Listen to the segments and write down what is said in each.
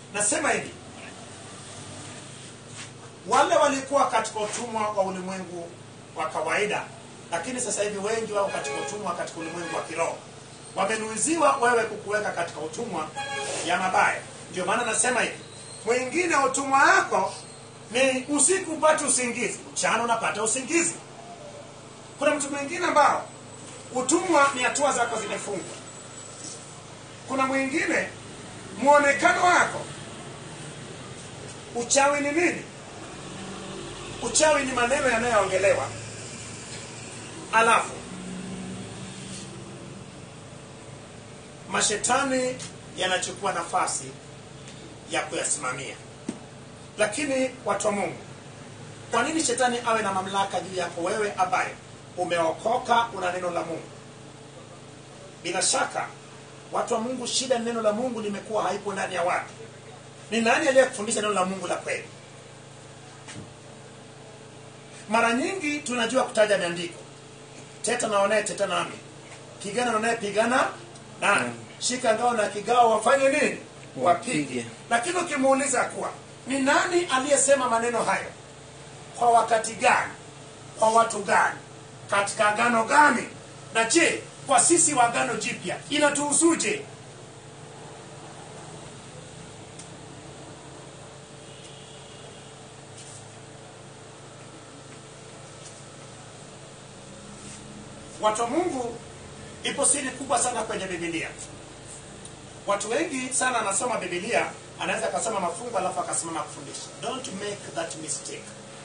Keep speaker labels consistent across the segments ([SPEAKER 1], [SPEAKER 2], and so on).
[SPEAKER 1] nasema hivi wale walikuwa katika utumwa wa ulimwengu wa kawaida lakini sasa hivi wengi wao katika utumwa katika ulimwengu wa kiroho wamenuiziwa wewe kukuweka katika utumwa ya mabaya ndio maana nasema hivi mwingine utumwa wako ni usiku upate usingizi mchana unapata usingizi kuna mtu mwingine ambao utumwa ni hatua zako zimefungwa kuna mwingine mwonekano wako uchawi ni nini uchawi ni maneno yanayoongelewa alafu mashetani yanachukua nafasi ya kuyasimamia lakini watu wa mungu kwa nini shetani awe na mamlaka juu yako wewe ambaye umeokoka una neno la mungu bila shaka watu wa mungu shida ni neno la mungu limekuwa haipo ndani ya watu ni nani aliyekufundisha neno la mungu la kweli mara nyingi tunajua kutaja miandiko teta naonaye teta nami pigana naonaye pigana nami shika ngao na kigao wafanye nini wapige
[SPEAKER 2] Wapige.
[SPEAKER 1] lakini ukimuuliza kuwa ni nani aliyesema maneno hayo kwa wakati gani kwa watu gani katika agano gani na je kwa sisi wa agano jipya inatuhusuje watu wa mungu ipo siri kubwa sana kwenye bibilia watu wengi sana anasoma bibilia anaweza akasoma mafungu alafu akasimama kufundisha don't make that mistake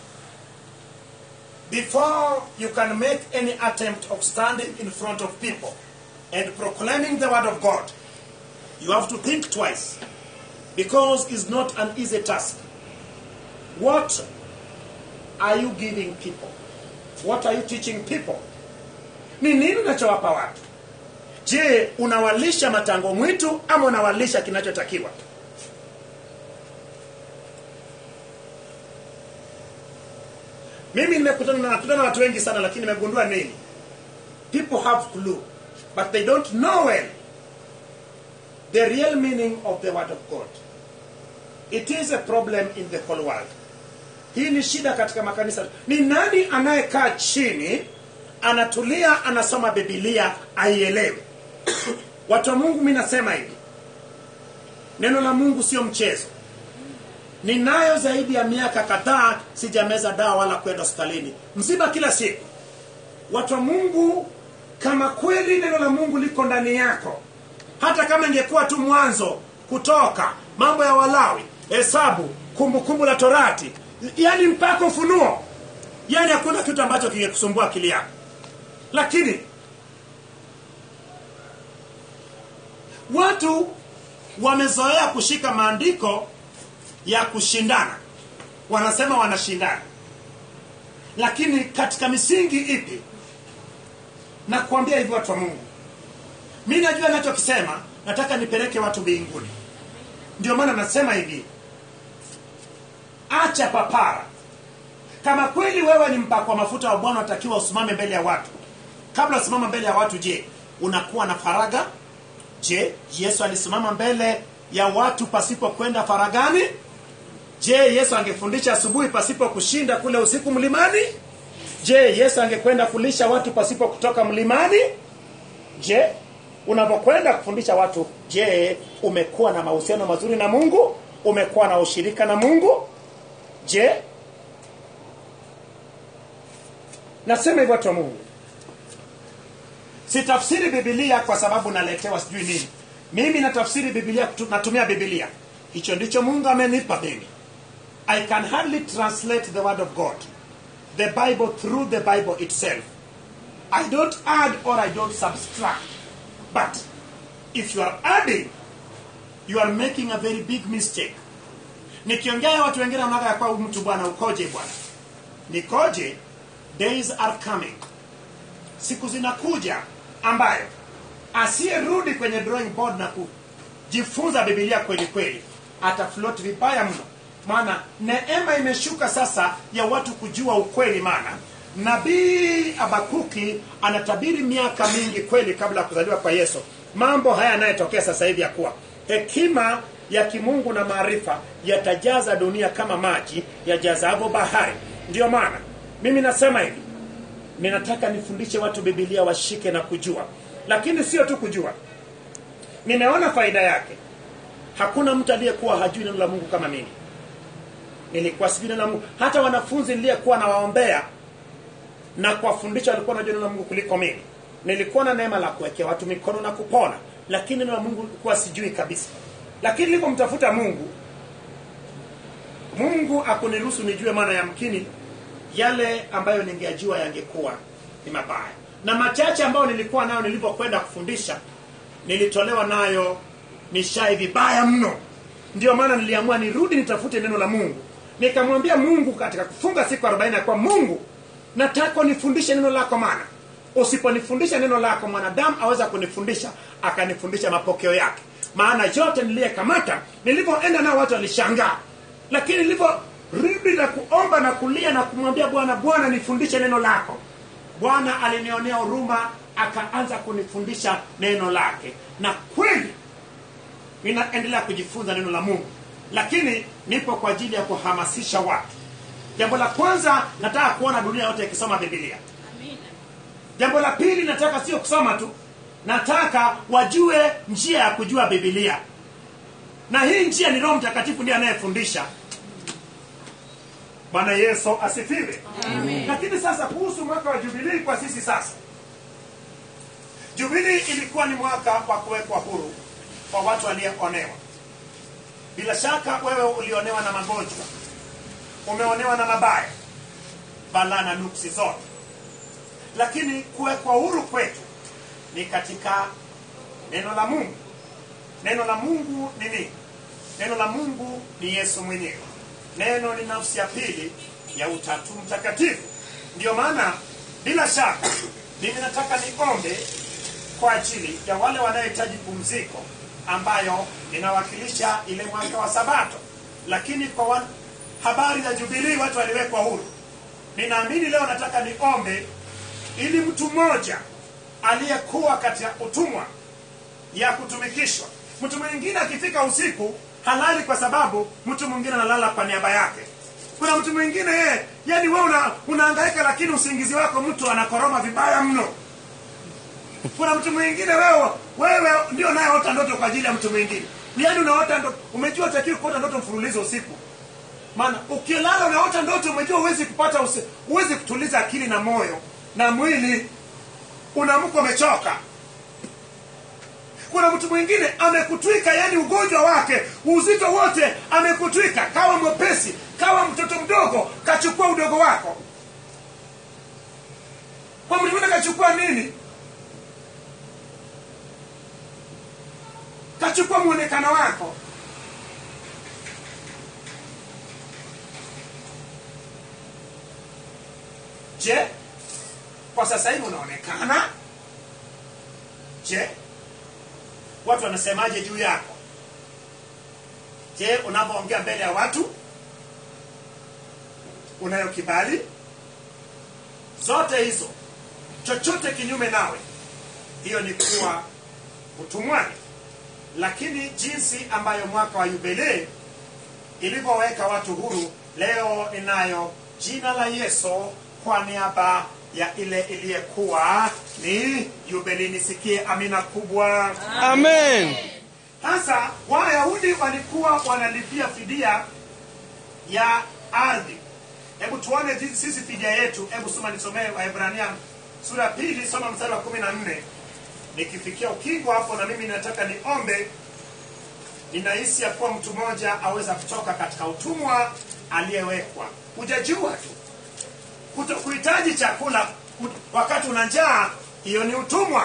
[SPEAKER 1] before you can make any attempt of standing in front of people and proclaiming the word of god you have to think twice because it's not an easy task what are you giving people what are you teaching people ni nini unachowapa watu je unawalisha matango mwitu ama unawalisha kinachotakiwa mimi nimekutana na nakutana na watu wengi sana lakini nimegundua nini people have clue but they don't know well the real meaning of the word of god it is a problem in the whole world hii ni shida katika makanisa ni nani anayekaa chini anatulia anasoma bibilia aielewe watu wa mungu mi nasema hivi neno la mungu sio mchezo ninayo zaidi ya miaka kadhaa sijameza dawa wala kwenda hospitalini msiba kila siku watu wa mungu kama kweli neno la mungu liko ndani yako hata kama ingekuwa tu mwanzo kutoka mambo ya walawi hesabu kumbukumbu la torati yaani mpaka ufunuo yaani hakuna kitu ambacho kingekusumbua akili yako lakini watu wamezoea kushika maandiko ya kushindana wanasema wanashindana lakini katika misingi ipi na kuambia hivi watu wa mungu mi najua nachokisema nataka nipeleke watu mbinguni ndio maana nasema hivi acha papara kama kweli wewe ni mpakwa mafuta wa bwana unatakiwa usimame mbele ya watu kabla usimama mbele ya watu je unakuwa na faraga je yesu alisimama mbele ya watu pasipo kwenda faragani je yesu angefundisha asubuhi pasipo kushinda kule usiku mlimani je yesu angekwenda kulisha watu pasipo kutoka mlimani je unapokwenda kufundisha watu je umekuwa na mahusiano mazuri na mungu umekuwa na ushirika na mungu je nasema hivyo watu wa mungu sitafsiri bibilia kwa sababu naletewa sijui nini mimi natafsiri bibilia kutu- natumia bibilia hicho ndicho mungu amenipa mimi i can hardly translate the word of god the bible through the bible itself i don't add or i don't subtract but if you are adding you are making a very big mistake nikiongea watu wengine wanaga ya kwa mtu bwana ukoje bwana nikoje days are coming siku zinakuja ambayo asiyerudi kwenye drawing board na kujifunza bibilia kweli kweli ataflot vibaya mno maana neema imeshuka sasa ya watu kujua ukweli maana nabii abakuki anatabiri miaka mingi kweli kabla ya kuzaliwa kwa yesu mambo haya yanayotokea sasa hivi ya kuwa hekima ya kimungu na maarifa yatajaza dunia kama maji yajazavyo bahari ndiyo maana mimi nasema hivi ninataka nifundishe watu bibilia washike na kujua lakini sio tu kujua nimeona faida yake hakuna mtu aliyekuwa hajui neno la mungu kama mimi nilikuwa sijui neno la mungu hata wanafunzi niliyekuwa nawaombea na kuwafundisha walikuwa wanajua neno la mungu kuliko mimi nilikuwa na neema la kuwekea watu mikono na kupona lakini neno la mungu likuwa sijui kabisa lakini nilipomtafuta mungu mungu akuniruhusu nijue maana ya mkini yale ambayo ningejua yangekuwa ni mabaya na machache ambayo nilikuwa nayo nilipokwenda kufundisha nilitolewa nayo nishai vibaya mno ndio maana niliamua nirudi nitafute neno la mungu nikamwambia mungu katika kufunga siku 40 ya kwa mungu nataka nifundishe neno lako maana usiponifundisha neno lako mwanadamu aweza kunifundisha akanifundisha mapokeo yake maana yote niliyekamata nilivyoenda nao watu walishangaa lakini nilivyorudi na kuomba na kulia na kumwambia bwana bwana nifundishe neno lako bwana alinionea huruma akaanza kunifundisha neno lake na kweli ninaendelea kujifunza neno la mungu lakini nipo kwa ajili ya kuhamasisha watu jambo la kwanza nataka kuona dunia yote ikisoma bibilia jambo la pili nataka sio kusoma tu nataka wajue njia ya kujua bibilia na hii njia ni roho mtakatifu ndiye anayefundisha bwana yesu asifiwe lakini sasa kuhusu mwaka wa jubilii kwa sisi sasa jubilii ilikuwa ni mwaka wa kuwekwa huru kwa watu walionewa bila shaka wewe ulionewa na magonjwa umeonewa na mabaya balaa na nuksi zote lakini kuwekwa huru kwetu ni katika neno la mungu neno la mungu ni nini neno la mungu ni yesu mwenyewe neno ni nafsi ya pili ya utatu mtakatifu ndiyo maana bila shaka mimi nataka niombe kwa ajili ya wale wanaohitaji pumziko ambayo inawakilisha ile mwaka wa sabato lakini kwa wan... habari za jubilii watu waliwekwa huru ninaamini leo nataka niombe ili mtu mmoja aliyekuwa katika utumwa ya kutumikishwa mtu mwingine akifika usiku halali kwa sababu mtu mwingine analala kwa niaba yake kuna mtu mwingine yeye yani wewe una, unahangaika lakini usingizi wako mtu anakoroma vibaya mno kuna mtu mwingine wewe wewe ndio nayeota ndoto kwa ajili ya mtu mwingine yaani unaota ndoto umejua utakiwi kuota ndoto mfululizo usiku maana ukilala unaota ndoto umejua huwezi kupata usi, huwezi kutuliza akili na moyo na mwili unaamka umechoka kuna mtu mwingine amekutwika yani ugonjwa wake uzito wote amekutwika kawa mwepesi kawa mtoto mdogo kachukua udogo wako kwa mtu mwingine kachukua nini kachukua mwonekano wako je kwa sasa hivi unaonekana je watu wanasemaje juu yako je unapoongea mbele ya watu unayo kibali zote hizo chochote kinyume nawe hiyo ni kuwa utumwani lakini jinsi ambayo mwaka wa yubilei ilivyoweka watu huru leo ninayo jina la yesu kwa niaba ya ile iliyekuwa ni yubilei nisikie amina kubwa
[SPEAKER 2] Amen.
[SPEAKER 1] sasa wayahudi walikuwa wanalipia fidia ya ardhi hebu tuone jinsi sisi fidia yetu hebu soma nisomee waebrania sura ya pili soma mstari wa kumi na nne nikifikia ukingo hapo na mimi nataka niombe ninahisi ya kuwa mtu mmoja aweza kutoka katika utumwa aliyewekwa hujajua tu Kuto- kuhitaji chakula ku- wakati una njaa hiyo ni utumwa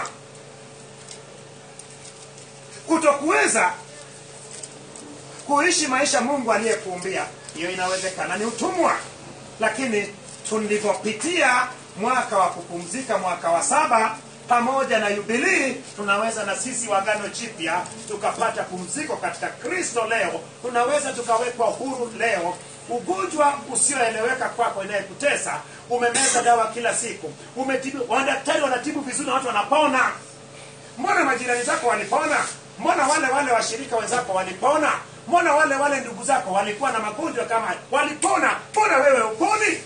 [SPEAKER 1] kutokuweza kuishi maisha mungu aliyekuumbia hiyo inawezekana ni utumwa lakini tulivyopitia mwaka wa kupumzika mwaka wa saba pamoja na yubilii tunaweza na sisi wagano jipya tukapata pumziko katika kristo leo tunaweza tukawekwa huru leo ugonjwa usioeleweka kwako inayekutesa umemeza dawa kila siku umetibu wadaktari wanatibu vizuri na watu wanapona mbona majirani zako walipona mbona wale wale washirika wenzako walipona mbona wale wale ndugu zako walikuwa na magonjwa kama haya walipona mbona wewe uponi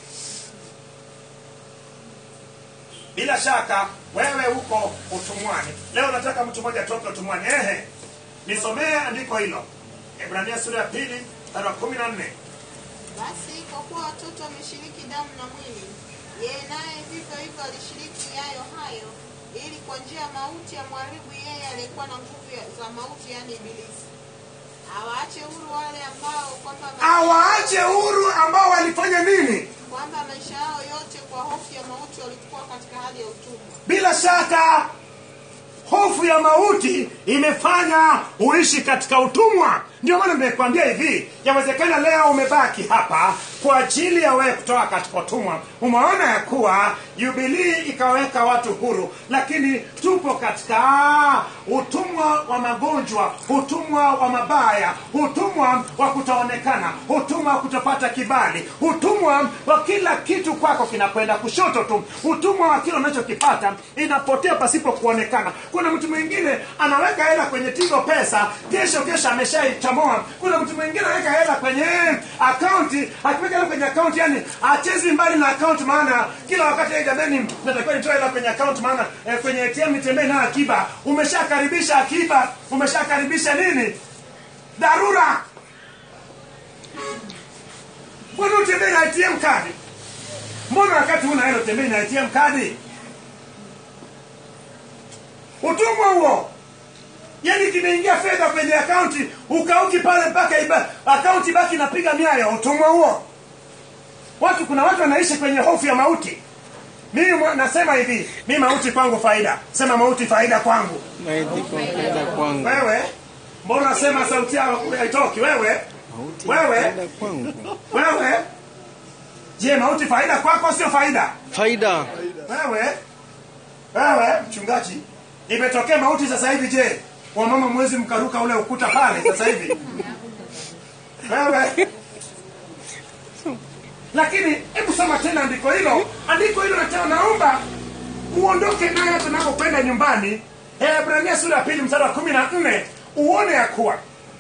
[SPEAKER 1] bila shaka wewe uko utumwani leo nataka mtu mmoja atoke utumwani ehe nisomee andiko hilo ibrania sura ya pili mstari wa kumi na nne
[SPEAKER 2] Basi kwa kuwa watoto wameshiriki damu na mwili, yeye naye vivyo hivyo alishiriki yayo hayo, ili kwa njia ya mauti amharibu yeye aliyekuwa na nguvu ya- za mauti, yaani Ibilisi, awaache huru wale ambao kwamba maisha-
[SPEAKER 1] awaache huru ambao walifanya nini
[SPEAKER 2] kwamba maisha yao yote kwa hofu ya mauti walikuwa katika hali ya utumwa.
[SPEAKER 1] bila shaka hofu ya mauti imefanya uishi katika utumwa ndio maana nimekwambia hivi yawezekana leo umebaki hapa kwa ajili ya wewe kutoka katika utumwa umeona ya kuwa jubilii ikaweka watu huru lakini tupo katika utumwa wa magonjwa utumwa wa mabaya utumwa wa kutoonekana utumwa wa kutopata kibali utumwa wa kila kitu kwako kinakwenda kushoto tu utumwa wa kile unachokipata inapotea pasipo kuonekana kuna mtu mwingine anaweka hela kwenye tigo pesa kesho kesho ameshaichamoa kuna mtu mwingine anaweka hela kwenye akaunti akiweka hela kwenye akaunti yani achezi mbali na akaunti maana kila wakati hey, jamani natakiwa nitoe hela kwenye akaunti maana eh, kwenye atm nitembee nayo akiba umeshakaribisha akiba umeshakaribisha nini dharura mbona utembei na atm kadi mbona wakati huna hela utembei na atm kadi utumwa huo yani kimeingia fedha kwenye akaunti ukauki pale mpaka iba- akaunti baki napiga miayo utumwa huo watu kuna watu wanaishi kwenye hofu ya mauti mimi mwa- nasema hivi mi mauti kwangu faida sema mauti faida kwangu
[SPEAKER 3] Maiti kwa faida kwangu.
[SPEAKER 1] wewe mbona unasema sauti yako haitoki wewe
[SPEAKER 3] Mauti
[SPEAKER 1] Wewe?
[SPEAKER 3] faida kwangu.
[SPEAKER 1] wewe je mauti faida kwako sio faida
[SPEAKER 3] Faida.
[SPEAKER 1] wewe wewe mchungaji imetokea mauti sasa hivi je wamama mwezi mkaruka ule ukuta pale sasa hivi wewe lakini hebu soma tena andiko hilo andiko hilo natena naomba uondoke nayo tunapokwenda nyumbani hebrania sura ya pili mstari wa kumi na nne uone ya kuwa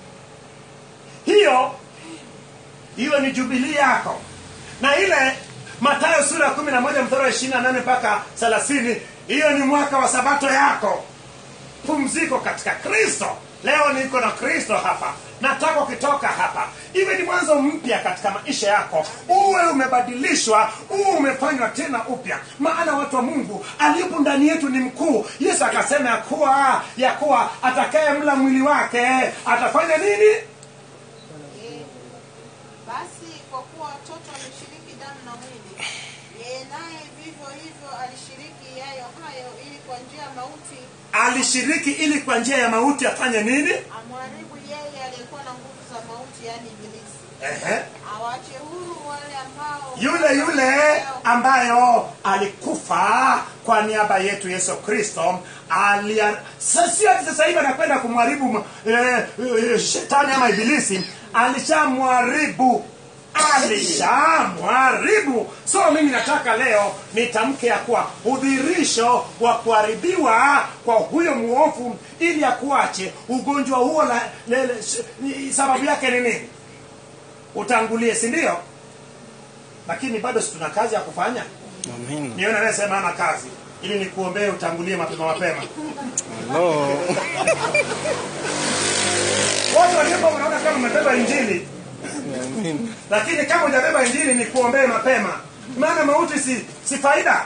[SPEAKER 1] hiyo hiyo ni jubilii yako na ile matayo sura ya kumi na moja mstari wa ishiri na nane mpaka thelathini hiyo ni mwaka wa sabato yako pumziko katika kristo leo niko na kristo hapa nataka ukitoka hapa iwe ni mwanzo mpya katika maisha yako uwe umebadilishwa uwe umefanywa tena upya maana watu wa mungu aliyepo ndani yetu ni mkuu yesu akasema ya kuwa ya kuwa atakaye mla mwili wake atafanya nini
[SPEAKER 2] Eh, Basi kwa kuwa watoto wameshiriki damu na mwili, yeye naye vivyo hivyo alishiriki yayo hayo, ili kwa njia ya mauti
[SPEAKER 1] alishiriki ili kwa njia ya mauti afanye nini
[SPEAKER 2] amharibu yeye aliyekuwa na nguvu za mauti, yaani Ibilisi,
[SPEAKER 1] Ehe.
[SPEAKER 2] awache huru wale ambao
[SPEAKER 1] yule yule ambayo alikufa kwa niaba yetu yesu kristo alia- sa- sio ati sasa hivi anakwenda kumharibu eh, eh, shetani ama ibilisi alishamwharibu alishamwharibu so mimi nataka leo nitamke ya kuwa udhirisho wa kuharibiwa kwa huyo muofu ili akuache ugonjwa huo la, le, le, s- ni- sababu yake ni nini utangulie si ndio lakini bado si tuna kazi ya kufanya
[SPEAKER 3] Amen.
[SPEAKER 1] nione anayesema ana kazi ili nikuombee utangulie mapema mapema
[SPEAKER 3] Hello.
[SPEAKER 1] wote waliopo unaona kama umebeba injili
[SPEAKER 3] Amen.
[SPEAKER 1] lakini kama hujabeba injili ni kuombee mapema maana mauti si, si faida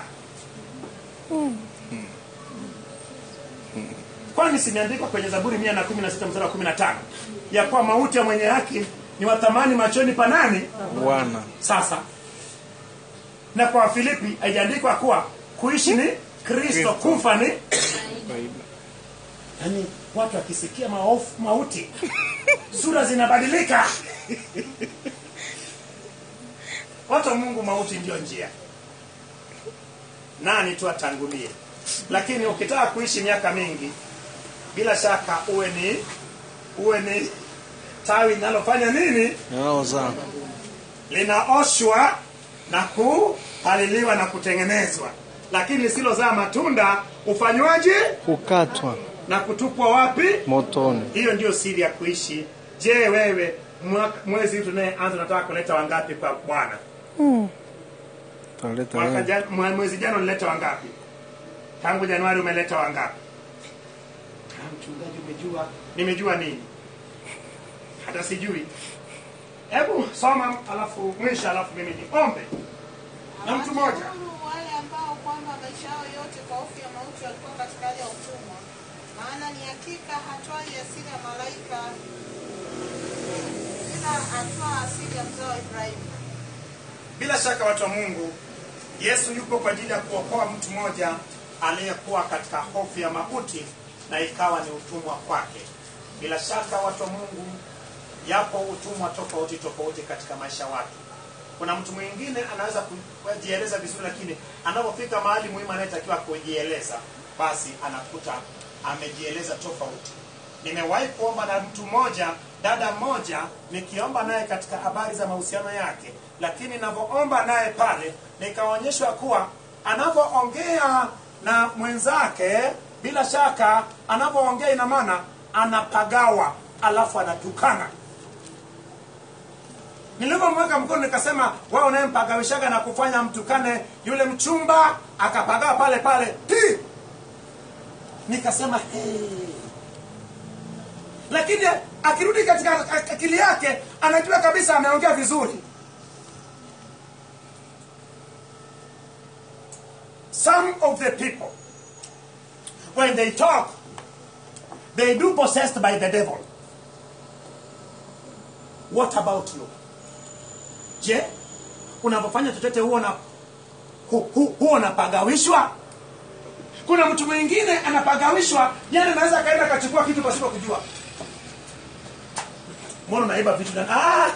[SPEAKER 1] kwani simeandikwa kwenye zaburi mia na kumi na sita mstari wa kumi na tano ya kuwa mauti ya mwenye haki ni wathamani machoni panani
[SPEAKER 3] Bwana.
[SPEAKER 1] sasa na kwa wafilipi haijaandikwa kuwa kuishi ni kristo kufa ni
[SPEAKER 3] Faida.
[SPEAKER 1] yaani watu wakisikia maofu mauti sura zinabadilika watu wa mungu mauti ndio njia nani tu atangulie lakini ukitaka kuishi miaka mingi bila shaka uwe ni uwe ni tawi linalofanya nini
[SPEAKER 3] Naoza.
[SPEAKER 1] linaoshwa na kupaliliwa na kutengenezwa lakini lisilozaa matunda ufanywaje
[SPEAKER 3] Kukatwa
[SPEAKER 1] na kutupwa wapi
[SPEAKER 3] motoni.
[SPEAKER 1] hiyo ndiyo siri ya kuishi je wewe mwaka- mwezi huu tunayeanza unataka kuleta wangapi kwa bwana
[SPEAKER 3] Taleta
[SPEAKER 1] Mwaka
[SPEAKER 3] wengi.
[SPEAKER 1] jan- mwe- mwezi jana ulileta wangapi tangu januari umeleta wangapi Ah, mchungaji umejua nimejua nini hata sijui hebu soma alafu mwisho alafu mimi niombe na mtu mmoja
[SPEAKER 2] Awashukuru wale ambao kwamba maisha yao yote kwa hofu ya mauti walikuwa katika hali ya utumwa, maana ni hakika hatwai asili ya malaika, ila atwaa asili ya mzao wa Ibrahimu.
[SPEAKER 1] bila shaka watu wa mungu yesu yupo kwa ajili ya kuokoa mtu mmoja aliyekuwa katika hofu ya mauti na ikawa ni utumwa kwake bila shaka watu wa mungu yapo utumwa tofauti tofauti katika maisha watu kuna mtu mwingine anaweza kujieleza vizuri lakini anapofika mahali muhimu anayetakiwa kujieleza basi anakuta amejieleza tofauti nimewahi kuomba na mtu mmoja dada mmoja nikiomba naye katika habari za mahusiano yake lakini ninavyoomba naye pale nikaonyeshwa kuwa anavyoongea na mwenzake bila shaka anavyoongea ina maana anapagawa alafu anatukana nilivyomweka mkono nikasema wewe unayempagawishaga na kufanya mtukane yule mchumba akapagaa pale pale Ti! nikasema hey. lakini akirudi katika akili yake anajua kabisa ameongea vizuri some of the people when they talk they do possessed by the devil what about you je unapofanya chochote huo na hu, hu, huo unapagawishwa kuna mtu mwingine anapagawishwa yani anaweza akaenda akachukua kitu pasipo kujua mbona unaiba vitu na ah!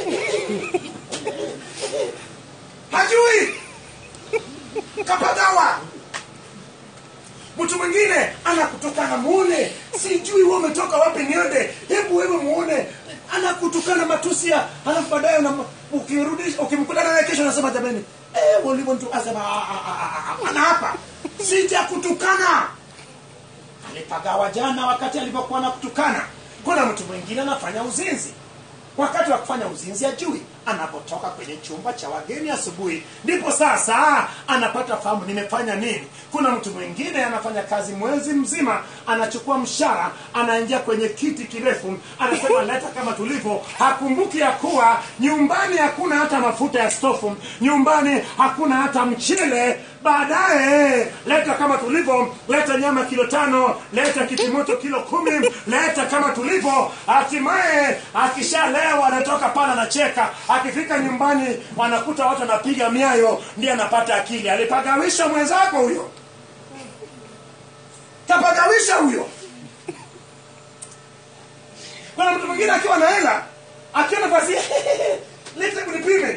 [SPEAKER 1] hajui kapagawa mtu mwingine anakutukana muone sijui wewe umetoka wapi niende hebu wewe muone anakutukana matusi ya alafu baadaye unam- ukirudisha ukimkutana naye kesho anasema jamani eh walivo mtu asema "Ah, ah, ah, ah, ana hapa sija kutukana alipagawa jana wakati alipokuwa anakutukana kuna mtu mwingine anafanya uzinzi wakati wa kufanya uzinzi ajui anapotoka kwenye chumba cha wageni asubuhi ndipo sasa anapata fahamu nimefanya nini kuna mtu mwingine anafanya kazi mwezi mzima anachukua mshara anaingia kwenye kiti kirefu anasema leta kama tulivyo hakumbuki ya kuwa nyumbani hakuna hata mafuta ya stofu nyumbani hakuna hata mchele baadaye leta kama tulivyo leta nyama kilo tano leta kitimoto kilo kumi leta kama tulivyo hatimaye akishalewa anatoka pale anacheka akifika nyumbani wanakuta watu wanapiga miayo ndiye anapata akili alipagawisha mwenzako huyo kapagawisha huyo kuna mtu mwingine akiwa na hela akiona basi lete kunipime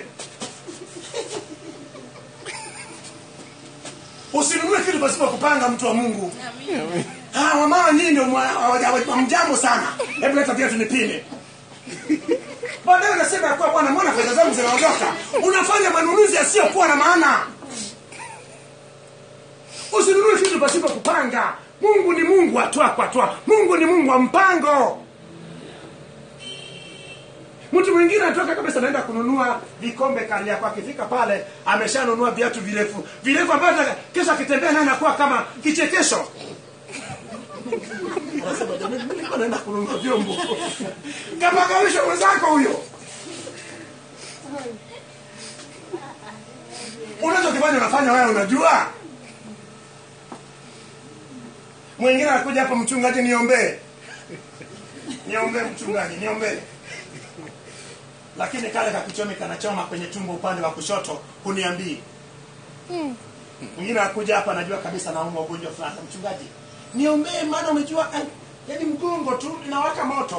[SPEAKER 1] usinunue kitu pasipo kupanga mtu wa mungu Ah, wamama nyinyi ndio mwa- hawaja- hawaja- mjambo sana hebu leta viatu nipime baadaye unasema ya kuwa bwana mbona fedha zangu zinaondoka unafanya manunuzi yasiyokuwa na maana usinunue kitu pasipo kupanga mungu ni mungu atwa kwa twa mungu ni mungu wa mpango mtu mwingine anatoka kabisa anaenda kununua vikombe kali yako akifika pale ameshanunua viatu virefu virefu ambavyo hata kesho akitembea naye anakuwa kama kichekesho anasema jamani mimi nilikuwa naenda kununua vyombo kapagawisha mwenzako huyo unachokifanya unafanya wewe unajua mwingine anakuja hapa mchungaji niombee niombee mchungaji niombee lakini kale kakichomi kanachoma kwenye tumbo upande wa kushoto huniambii mwingine anakuja hapa anajua kabisa naumwa ugonjwa fulani mchungaji niombee maana umejua eh, yaani mgongo tu inawaka moto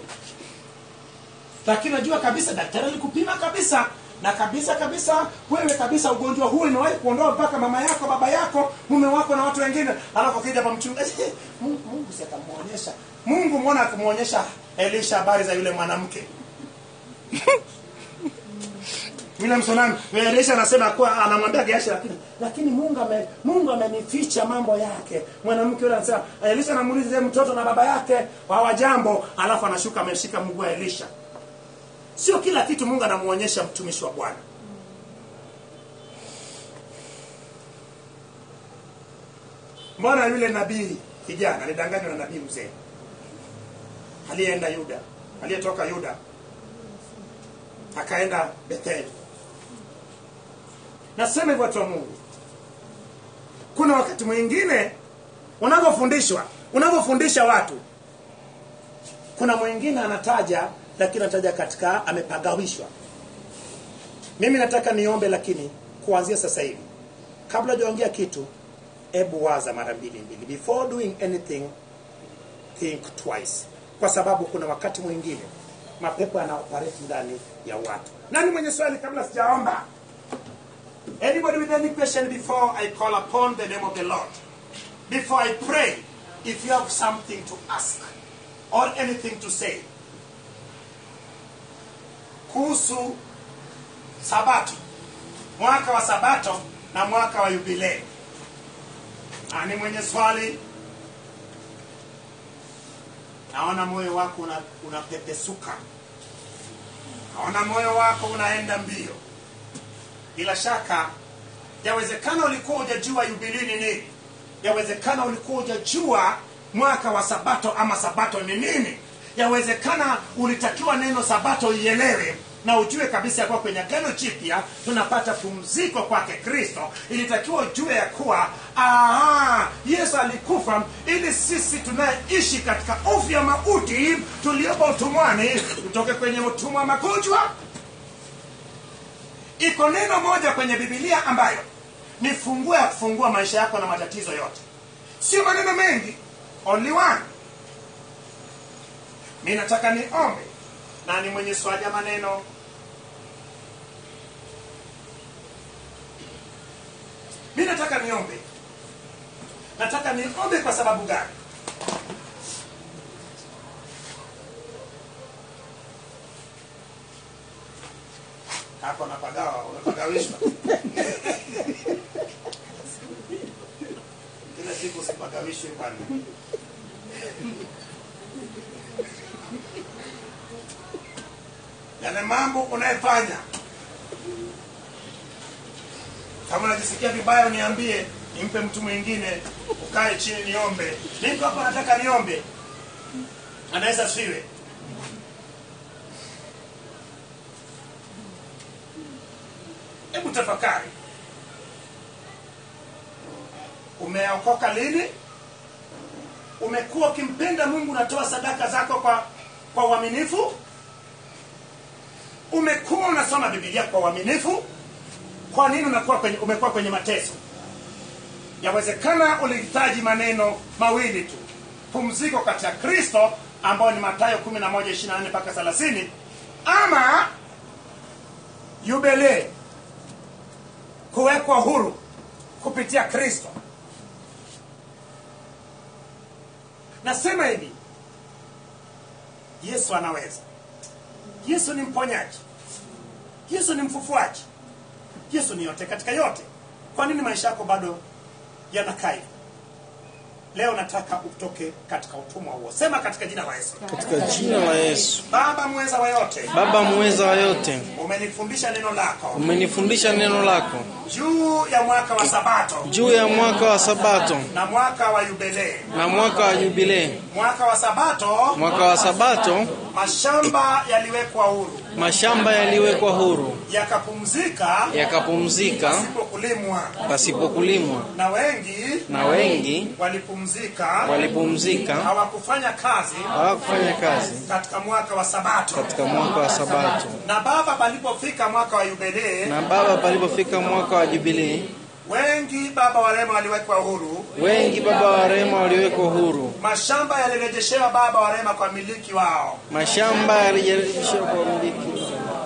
[SPEAKER 1] lakini najua kabisa daktari alikupima kabisa na kabisa kabisa wewe kabisa ugonjwa huu imewahi kuondoa mpaka mama yako baba yako mume wako na watu wengine alafu akija hapa mchungaji mungu, mungu si atamuonyesha mungu mwona akimwonyesha elisha habari za yule mwanamke William Sonami Elisha anasema kuwa anamwambia Gehazi lakini lakini Mungu ame, Mungu amenificha mambo yake. Mwanamke yule anasema Elisha anamuuliza "Je, mtoto na baba yake hawajambo, alafu anashuka ameshika mguu wa Elisha. Sio kila kitu Mungu anamuonyesha mtumishi wa Bwana. Mbona yule nabii kijana alidanganywa na nabii mzee aliyeenda Yuda, aliyetoka Yuda akaenda Betheli. Nasema hivyo watu wa Mungu, kuna wakati mwingine unavyofundishwa, unavyofundisha watu, kuna mwingine anataja, lakini anataja katika amepagawishwa. Mimi nataka niombe, lakini kuanzia sasa hivi, kabla hujaongea kitu, hebu waza mara mbili mbili, before doing anything think twice, kwa sababu kuna wakati mwingine mapepo yanaoperate ndani ya watu. Nani mwenye swali kabla sijaomba? Anybody with any question before I call upon the name of the Lord? Before I pray, if you have something to ask or anything to say kuhusu Sabato, mwaka wa Sabato na mwaka wa Yubilei. Nani mwenye swali? Naona moyo wako una- unapepesuka, naona moyo wako unaenda mbio. Bila shaka, yawezekana ulikuwa hujajua yubilii ni nini, yawezekana ulikuwa hujajua mwaka wa Sabato ama Sabato ni nini. Yawezekana ulitakiwa neno Sabato ielewe na ujue kabisa ya kuwa kwenye agano jipya tunapata pumziko kwake Kristo. Ilitakiwa ujue ya kuwa aha, Yesu alikufa ili sisi tunayeishi katika hofu ya mauti tuliopo utumwani tutoke kwenye utumwa wa magonjwa. Iko neno moja kwenye Biblia ambayo ni funguo ya kufungua maisha yako na matatizo yote, sio maneno mengi, only one. Mi nataka niombe. Nani mwenye swali ya maneno? Mi nataka niombe. Nataka niombe kwa sababu gani? Hapo napagawa, unapagawishwa. Kila siku sipagawishwi bwana. yale mambo unayefanya kama unajisikia vibaya uniambie nimpe mtu mwingine ukae chini niombe niko hapa nataka niombe anaweza siwe hebu tafakari umeokoka lini umekuwa ukimpenda mungu unatoa sadaka zako kwa kwa uaminifu umekuwa unasoma bibilia kwa uaminifu kwa nini unakuwa kwenye, umekuwa kwenye mateso yawezekana ulihitaji maneno mawili tu pumziko katika kristo ambayo ni matayo 11 mpaka 30 ama yubilee kuwekwa huru kupitia kristo nasema hivi yesu anaweza yesu ni mponyaji yesu ni mfufuaji yesu ni yote katika yote kwa nini maisha yako bado yanakaa hivi leo nataka utoke katika utumwa huo sema katika jina la yesu
[SPEAKER 3] katika jina la Yesu.
[SPEAKER 1] baba mweza wa yote
[SPEAKER 3] Baba muweza wa yote,
[SPEAKER 1] umenifundisha neno lako
[SPEAKER 3] umenifundisha neno lako
[SPEAKER 1] juu ya mwaka wa sabato
[SPEAKER 3] juu ya mwaka wa Sabato
[SPEAKER 1] na mwaka wa yubilee
[SPEAKER 3] na mwaka wa Jubilee.
[SPEAKER 1] mwaka wa sabato
[SPEAKER 3] Mwaka wa Sabato
[SPEAKER 1] mashamba yaliwekwa huru
[SPEAKER 3] mashamba yaliwekwa huru,
[SPEAKER 1] yakapumzika
[SPEAKER 3] yakapumzika
[SPEAKER 1] pasipokulimwa
[SPEAKER 3] pasipo kulimwa,
[SPEAKER 1] na wengi
[SPEAKER 3] na wengi
[SPEAKER 1] walipumzika
[SPEAKER 3] walipumzika,
[SPEAKER 1] hawakufanya kazi
[SPEAKER 3] hawakufanya kazi
[SPEAKER 1] katika mwaka wa sabato
[SPEAKER 3] katika mwaka wa Sabato.
[SPEAKER 1] na baba palipofika mwaka wa yubilee
[SPEAKER 3] Na baba, palipofika mwaka wa Jubilee,
[SPEAKER 1] wengi baba warema waliwekwa huru
[SPEAKER 3] wengi baba wa rehema waliwekwa huru,
[SPEAKER 1] mashamba yalirejeshewa baba warema kwa miliki wao
[SPEAKER 3] mashamba yalijaribishwa kwa umiliki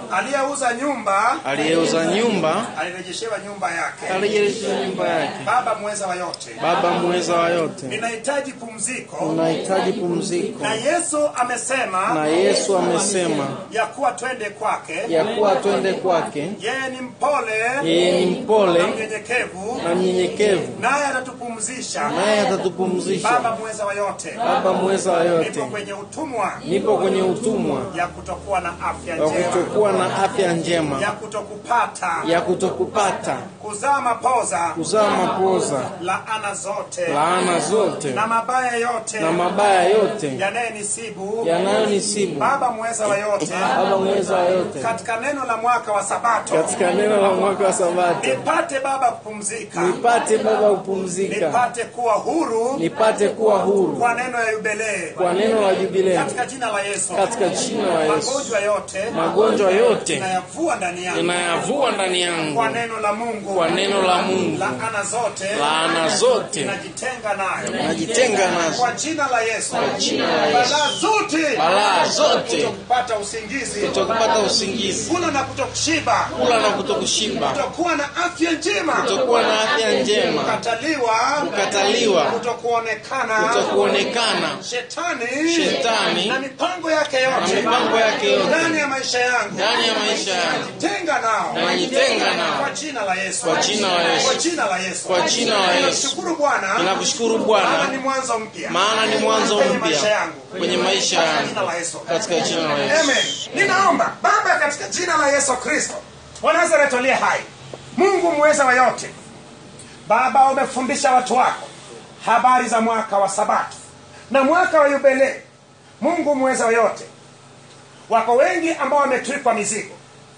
[SPEAKER 1] aliyeuza nyumba
[SPEAKER 3] aliyeuza nyumba
[SPEAKER 1] alirejeshewa nyumba yake
[SPEAKER 3] alirejesha nyumba yake.
[SPEAKER 1] baba mweza wa yote
[SPEAKER 3] Baba mweza wa yote,
[SPEAKER 1] ninahitaji pumziko
[SPEAKER 3] unahitaji pumziko,
[SPEAKER 1] na yesu amesema
[SPEAKER 3] na Yesu amesema
[SPEAKER 1] ya kuwa twende kwake
[SPEAKER 3] ya kuwa twende kwake.
[SPEAKER 1] yeye ni mpole
[SPEAKER 3] Yeye ni mpole
[SPEAKER 1] na mnyenyekevu
[SPEAKER 3] na mnyenyekevu,
[SPEAKER 1] naye atatupumzisha
[SPEAKER 3] naye atatupumzisha.
[SPEAKER 1] baba mweza wa yote
[SPEAKER 3] Baba mweza wa
[SPEAKER 1] nipo
[SPEAKER 3] yote,
[SPEAKER 1] kwenye utumwa
[SPEAKER 3] nipo kwenye utumwa
[SPEAKER 1] ya kutokuwa na afya
[SPEAKER 3] wa
[SPEAKER 1] njema
[SPEAKER 3] kutokuwa na afya
[SPEAKER 1] ya
[SPEAKER 3] njema,
[SPEAKER 1] kutokupata
[SPEAKER 3] ya kutokupata
[SPEAKER 1] kuzaa mapoza
[SPEAKER 3] kuzaa mapoza,
[SPEAKER 1] laana zote
[SPEAKER 3] laana zote
[SPEAKER 1] na mabaya yote
[SPEAKER 3] na mabaya yote
[SPEAKER 1] yanayonisibu
[SPEAKER 3] yanayonisibu.
[SPEAKER 1] baba mweza wa yote
[SPEAKER 3] Baba mweza wa yote,
[SPEAKER 1] katika neno la mwaka wa sabato
[SPEAKER 3] katika neno la mwaka wa Sabato
[SPEAKER 1] nipate baba kupumzika
[SPEAKER 3] nipate Baba kupumzika,
[SPEAKER 1] nipate kuwa huru
[SPEAKER 3] nipate kuwa huru
[SPEAKER 1] kwa neno ya yubilee
[SPEAKER 3] kwa neno la jubilei,
[SPEAKER 1] katika jina la yesu
[SPEAKER 3] katika jina la Yesu.
[SPEAKER 1] magonjwa yote
[SPEAKER 3] Magonjwa yote
[SPEAKER 1] inayavua ndani yangu
[SPEAKER 3] inayavua ndani yangu
[SPEAKER 1] kwa neno la mungu
[SPEAKER 3] kwa neno la Mungu,
[SPEAKER 1] laana zote
[SPEAKER 3] laana zote
[SPEAKER 1] najitenga nayo
[SPEAKER 3] najitenga nazo
[SPEAKER 1] kwa jina la yesu
[SPEAKER 3] jina la Yesu.
[SPEAKER 1] balaa zote
[SPEAKER 3] balaa zote,
[SPEAKER 1] kupata usingizi
[SPEAKER 3] kutokupata usingizi,
[SPEAKER 1] kula na kutokushiba
[SPEAKER 3] kula na kutokushiba,
[SPEAKER 1] kutokuwa na afya njema
[SPEAKER 3] kutokuwa na afya njema,
[SPEAKER 1] kukataliwa
[SPEAKER 3] kukataliwa,
[SPEAKER 1] kutokuonekana
[SPEAKER 3] kutokuonekana,
[SPEAKER 1] shetani
[SPEAKER 3] Shetani
[SPEAKER 1] na mipango yake
[SPEAKER 3] na
[SPEAKER 1] yote
[SPEAKER 3] mipango yake yote
[SPEAKER 1] ndani ya maisha yangu
[SPEAKER 3] ndani ya maisha yangu,
[SPEAKER 1] tenga nao
[SPEAKER 3] najitenga nao
[SPEAKER 1] kwa jina la Yesu
[SPEAKER 3] Kwa jina la Yesu.
[SPEAKER 1] kwa jina la Yesu
[SPEAKER 3] Kwa jina la Yesu.
[SPEAKER 1] Ninakushukuru Bwana
[SPEAKER 3] Ninakushukuru
[SPEAKER 1] maana
[SPEAKER 3] Bwana,
[SPEAKER 1] ni mwanzo mpya
[SPEAKER 3] maana ni mwanzo
[SPEAKER 1] kwenye maisha
[SPEAKER 3] mpya
[SPEAKER 1] yangu
[SPEAKER 3] kwenye maisha
[SPEAKER 1] Kwa jina
[SPEAKER 3] yangu,
[SPEAKER 1] la Yesu
[SPEAKER 3] katika jina la Yesu.
[SPEAKER 1] Amen. Ninaomba Baba, katika jina la Yesu Kristo wa Nazareti aliye hai, Mungu mweza wa yote, Baba, umefundisha watu wako habari za mwaka wa Sabato na mwaka wa Yubilei. Mungu mweza wa yote, wako wengi ambao wametwikwa mizigo,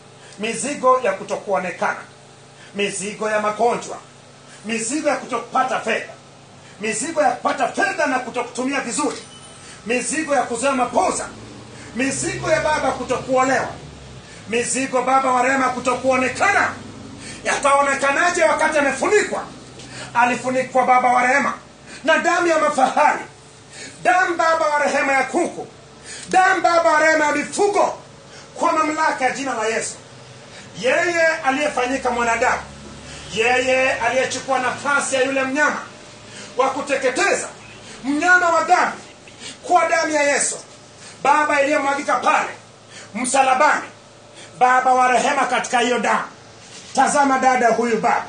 [SPEAKER 1] mizigo ya kutokuonekana, mizigo ya magonjwa, mizigo ya kutokupata fedha, mizigo ya kupata fedha na kutokutumia vizuri, mizigo ya kuzoea mapoza, mizigo ya baba kutokuolewa, mizigo baba wa rehema kutokuonekana. Yataonekanaje wakati amefunikwa? Alifunikwa baba wa rehema na damu ya mafahari, damu baba wa rehema ya kuku, damu baba wa rehema ya mifugo, kwa mamlaka ya jina la Yesu. Yeye aliyefanyika mwanadamu, yeye aliyechukua nafasi ya yule mnyama wa kuteketeza, mnyama wa dhambi, kwa damu ya Yesu Baba iliyomwagika pale msalabani, Baba wa rehema, katika hiyo damu, tazama dada huyu Baba,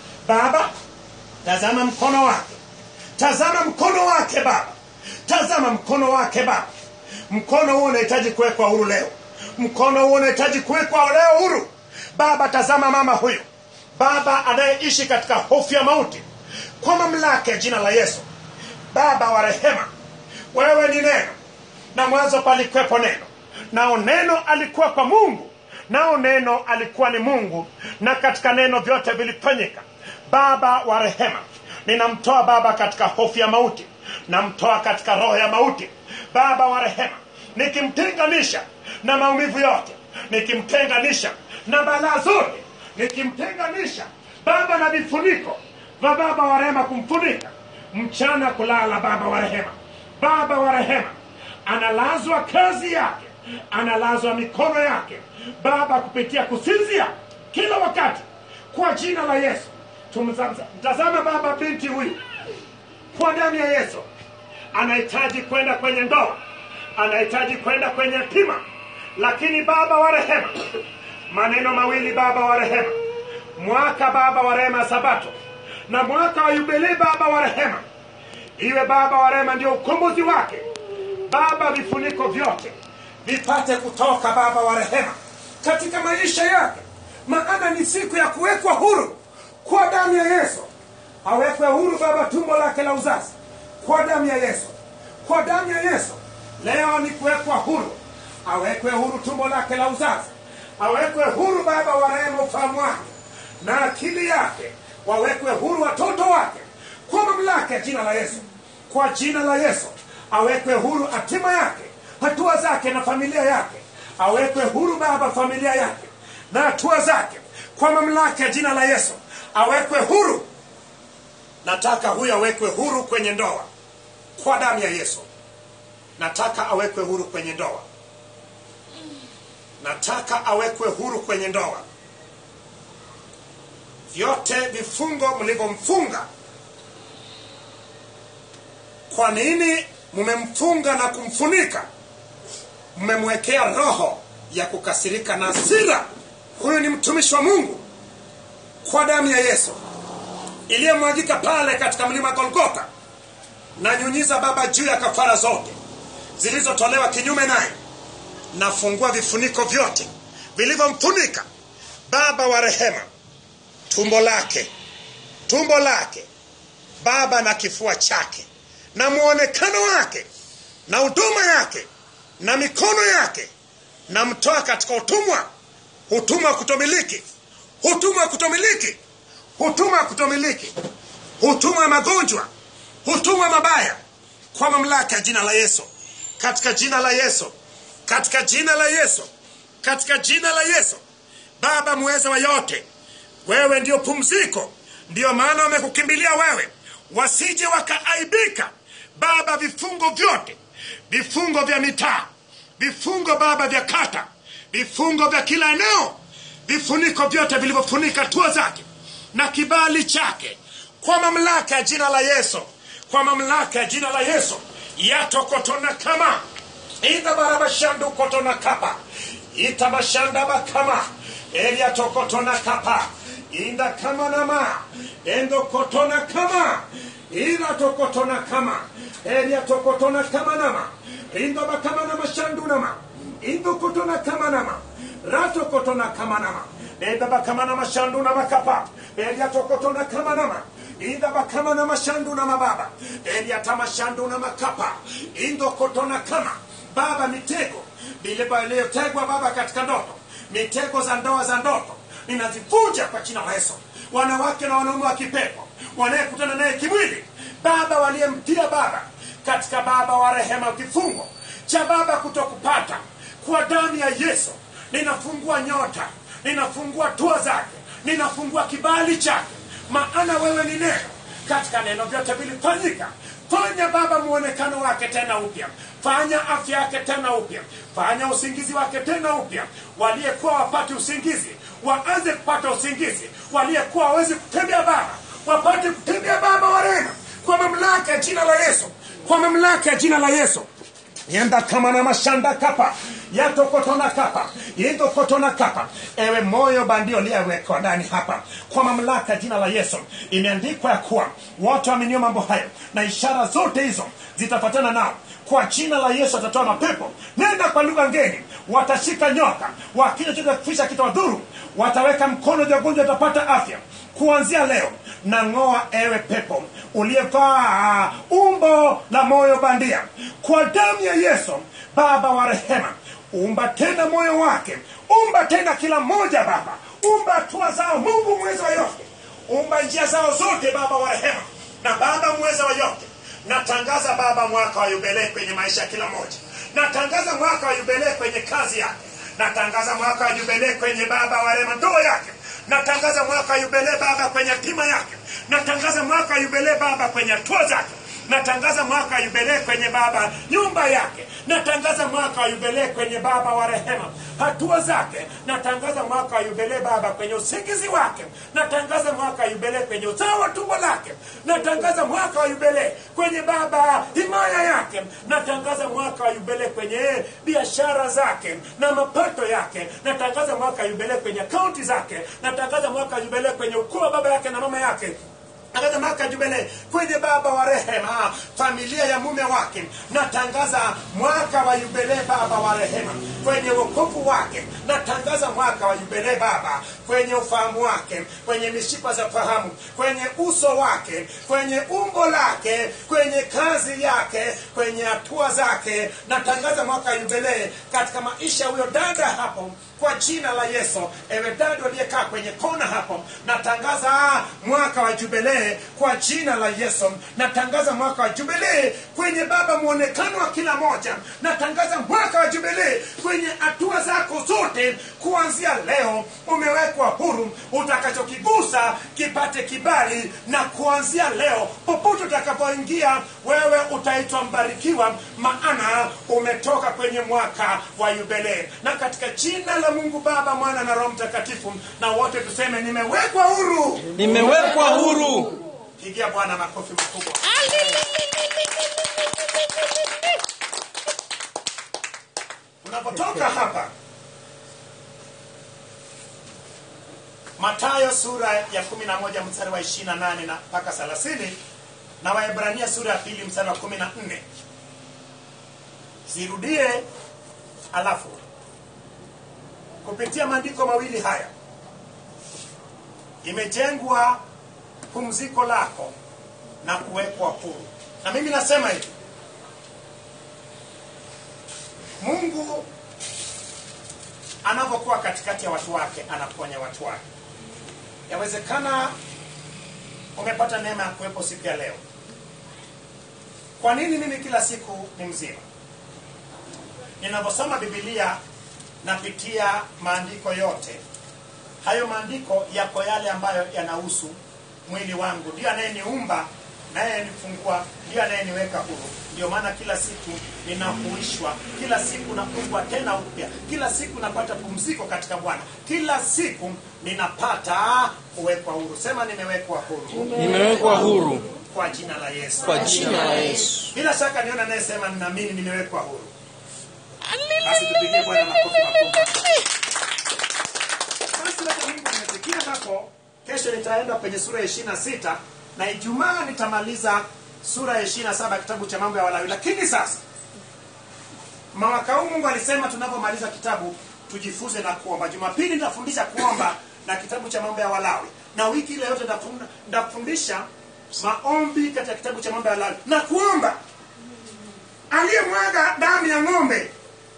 [SPEAKER 1] Baba tazama mkono wake, tazama mkono wake Baba, tazama mkono wake Baba. Mkono huo unahitaji kuwekwa huru leo, mkono huo unahitaji kuwekwa leo huru Baba. Tazama mama huyu Baba anayeishi katika hofu ya mauti, kwa mamlaka ya jina la Yesu, Baba wa rehema, wewe ni neno na mwanzo palikuwepo neno nao neno alikuwa kwa mungu nao neno alikuwa ni mungu na katika neno vyote vilifanyika baba wa rehema ninamtoa baba katika hofu ya mauti namtoa katika roho ya mauti baba wa rehema nikimtenganisha na maumivu yote nikimtenganisha na balaa zote nikimtenganisha baba na vifuniko vya baba wa rehema kumfunika mchana kulala baba wa rehema baba wa rehema analazwa kazi yake analazwa mikono yake baba kupitia kusinzia kila wakati kwa jina la yesu tumtazama baba binti huyu kwa damu ya yesu anahitaji kwenda kwenye ndoa anahitaji kwenda kwenye pima lakini baba wa rehema maneno mawili baba wa rehema mwaka baba wa rehema sabato na mwaka wa yubilei baba wa rehema iwe baba wa rehema ndio ukombozi wake baba vifuniko vyote vipate kutoka baba wa rehema katika maisha yake maana ni siku ya kuwekwa huru kwa damu ya yesu awekwe huru baba tumbo lake la uzazi kwa damu ya yesu kwa damu ya yesu leo ni kuwekwa huru awekwe huru tumbo lake la uzazi awekwe huru baba wa rehema ufahamu wake na akili yake wawekwe huru watoto wake kwa mamlaka ya jina la yesu kwa jina la yesu awekwe huru hatima yake hatua zake na familia yake awekwe huru baba familia yake na hatua zake kwa mamlaka ya jina la yesu awekwe huru nataka huyo awekwe huru kwenye ndoa kwa damu ya yesu nataka awekwe huru kwenye ndoa nataka awekwe huru kwenye ndoa vyote vifungo mlivyomfunga kwa nini mmemfunga na kumfunika mmemwekea roho ya kukasirika na hasira huyu ni mtumishi wa mungu kwa damu ya yesu iliyomwagika pale katika mlima golgotha na nyunyiza baba juu ya kafara zote zilizotolewa kinyume naye nafungua vifuniko vyote vilivyomfunika baba wa rehema tumbo lake tumbo lake baba na kifua chake na mwonekano wake na huduma yake na mikono yake na mtoa katika utumwa utumwa wa kutomiliki utumwa wa kutomiliki utumwa wa kutomiliki utumwa wa magonjwa utumwa mabaya kwa mamlaka ya jina la yesu katika jina la yesu katika jina la yesu katika jina la yesu baba mweza wa yote wewe ndio pumziko ndiyo maana wamekukimbilia wewe wasije wakaaibika baba vifungo vyote vifungo vya mitaa vifungo baba vya kata vifungo vya kila eneo vifuniko vyote vilivyofunika hatua zake na kibali chake kwa mamlaka ya jina la yesu kwa mamlaka ya jina la yesu yatokotona kama idhabarabashandu kotona kapa itabashanda bakama eliatokotona kapa inda kama nama endo kotona kama ila tokotona kama elia tokotona kama nama indo bakama nama shandu nama indo kotona kama nama rato kotona kama nama enda bakama nama shandu nama kapa elia tokotona kama nama inda bakama nama shandu nama baba elia tama shandu nama kapa indo kotona kama baba mitego vile iliyotegwa baba katika ndoto mitego za ndoa za ndoto ninazivunja kwa jina la yesu wanawake na wanaume wa kipepo wanayekutana naye kimwili baba waliyemtia baba katika baba wa rehema kifungo cha baba kutokupata kwa damu ya yesu ninafungua nyota ninafungua tua zake ninafungua kibali chake maana wewe ni neno katika neno vyote vilifanyika fanya baba muonekano wake tena upya fanya afya yake tena upya fanya usingizi wake tena upya waliyekuwa wapate usingizi waanze kupata usingizi waliyekuwa wawezi kutembea baba wapate kutembea baba wa rehema kwa mamlaka ya jina la yesu kwa mamlaka ya jina la yesu yenda kama na mashanda kapa yatokotona kapa indokotona kapa ewe moyo bandio liyewekwa ndani hapa kwa mamlaka ya jina la yesu imeandikwa ya kuwa wote waaminio mambo hayo na ishara zote hizo zitafatana nao kwa jina la yesu atatoa mapepo nenda kwa lugha ngeni watashika nyoka wakija chote kufisha kitawadhuru wataweka mkono juu ya gonjwa watapata afya kuanzia leo nang'oa ewe pepo uliyevaa umbo la moyo bandia kwa damu ya yesu baba wa rehema umba tena moyo wake umba tena kila mmoja baba umba hatua zao mungu mweza wa yote umba njia zao zote baba wa rehema na baba mweza wa yote natangaza baba mwaka wa yubilee kwenye maisha ya kila mmoja natangaza mwaka wa yubilee kwenye kazi yake natangaza mwaka wa yubilee kwenye baba wa rehema ndoa yake natangaza mwaka wa yubilee baba kwenye hatima yake natangaza mwaka wa yubilee baba kwenye hatua zake natangaza mwaka wa yubilee kwenye baba nyumba yake natangaza mwaka wa yubilee kwenye baba wa rehema hatua zake natangaza mwaka wa yubilee baba kwenye usingizi wake natangaza mwaka wa yubilee kwenye uzao wa tumbo lake natangaza mwaka wa yubilee kwenye baba himaya yake natangaza mwaka wa yubilee kwenye biashara zake na mapato yake natangaza mwaka wa yubilee kwenye akaunti zake natangaza mwaka wa yubilee kwenye ukoo wa baba yake na mama yake natangaza mwaka jubilee kwenye baba wa rehema familia ya mume wake natangaza mwaka wa yubilee baba wa rehema kwenye wokovu wake natangaza mwaka wa yubilee baba kwenye ufahamu wake kwenye mishipa za fahamu kwenye uso wake kwenye umbo lake kwenye kazi yake kwenye hatua zake natangaza mwaka wa yubilee katika maisha ya huyo dada hapo kwa jina la yesu ewe dada aliyekaa kwenye kona hapo natangaza mwaka wa jubilee kwa jina la yesu natangaza mwaka wa jubilee kwenye baba mwonekano wa kila moja natangaza mwaka wa jubilee kwenye hatua zako zote chochote kuanzia leo umewekwa huru utakachokigusa kipate kibali na kuanzia leo popote utakapoingia wewe utaitwa mbarikiwa maana umetoka kwenye mwaka wa yubilei na katika jina la mungu baba mwana na roho mtakatifu na wote tuseme nimewekwa huru
[SPEAKER 3] nimewekwa huru
[SPEAKER 1] pigia bwana makofi makubwa unapotoka hapa matayo sura ya 11 mstari wa 28 na mpaka 30 na waebrania sura ya pili mstari wa 14 zirudie alafu kupitia maandiko mawili haya imejengwa pumziko lako na kuwekwa huru na mimi nasema hivi mungu anapokuwa katikati ya watu wake anaponya watu wake yawezekana umepata neema ya kuwepo siku ya leo kwa nini mimi kila siku ni mzima ninaposoma bibilia napitia maandiko yote hayo maandiko yako yale ambayo yanahusu mwili wangu ndio anayeniumba naye nifungua ndio anayeniweka huru ndio maana kila siku ninahuishwa kila siku nafungwa tena upya kila siku napata pumziko katika bwana kila siku ninapata kuwekwa huru sema nimewekwa huru
[SPEAKER 3] nimewekwa huru
[SPEAKER 1] kwa jina la yesu
[SPEAKER 3] kwa jina la yesu
[SPEAKER 1] bila shaka niona anayesema ninaamini nimewekwa huru basi tupigie bwana makofi makubwa basi labda mungu nimesikia hapo kesho nitaenda kwenye sura ya ishirina sita na ijumaa nitamaliza sura ya ishirina saba kitabu cha mambo ya walawi lakini sasa mwaka huu mungu alisema tunapomaliza kitabu tujifunze na kuomba jumapili nitafundisha kuomba na kitabu cha mambo ya walawi na wiki ile yote nitafunda- nitafundisha maombi katika kitabu cha mambo ya walawi na kuomba aliyemwaga damu ya ng'ombe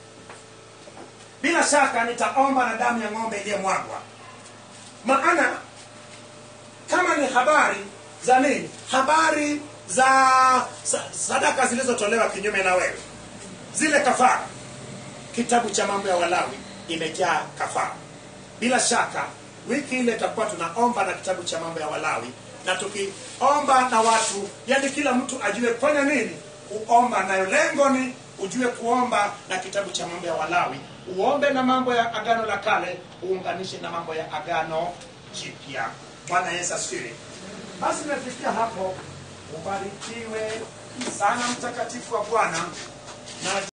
[SPEAKER 1] bila shaka nitaomba na damu ya ng'ombe iliyomwagwa maana kama ni habari za nini habari za sa- sadaka zilizotolewa kinyume na wewe zile kafara kitabu cha mambo ya walawi imejaa kafara bila shaka wiki ile tutakuwa tunaomba na kitabu cha mambo ya walawi na tukiomba na watu yani kila mtu ajue kufanya nini kuomba nayo lengo ni ujue kuomba na kitabu cha mambo ya walawi uombe na mambo ya agano la kale uunganishe na mambo ya agano jipya bwana yesu asifiwe basi tumefikia hapo ubarikiwe sana mtakatifu wa bwana na